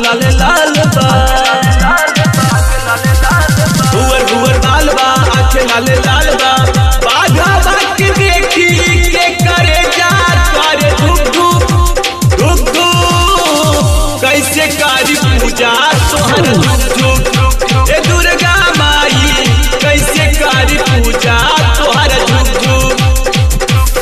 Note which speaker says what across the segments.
Speaker 1: लाले लाल बा हुअर हुअर बाल बा आँखें लाले लाल बा बाघा बाग देखी के करे जा करे धुक धुक धुक धुक कैसे कारी पूजा तोहर धुक धुक ए दुर्गा माई कैसे कारी पूजा तोहर धुक धुक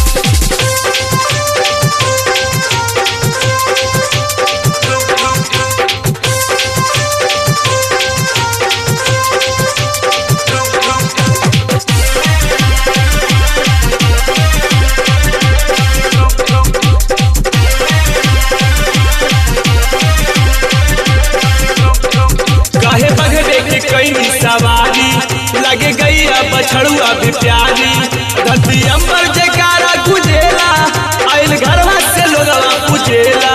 Speaker 1: काहे बघरे के कई सवारी लगे गई अब बछड़ुआ भी प्यारी धरती अंबर जयकारा गुजेला आइल घरवा से लोगवा पूजेला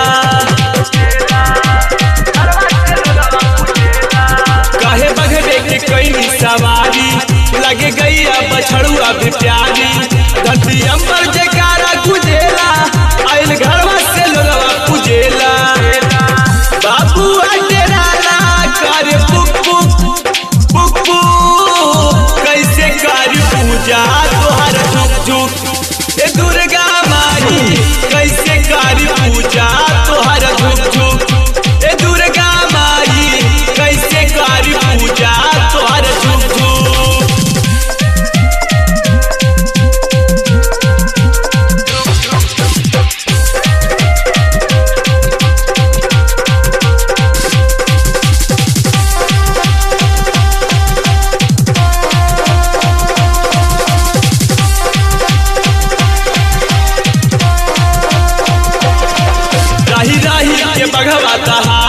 Speaker 1: काहे बघरे के कई सवारी लगे गई अब बछड़ुआ भी प्यारी धरती अंबर जयकारा गुजेला आइल घरवा से लोगवा पूजेला बाबू अटेराला कर पुक पुक पुक पुक कैसे कर पूजा तोहर झुक झुक ए दुर्गा माई कैसे कर पूजा तोहर झुक झुक ए दुर्गा माई कैसे कर पूजा तोहर झुक झुक राही राही के बघवा दहा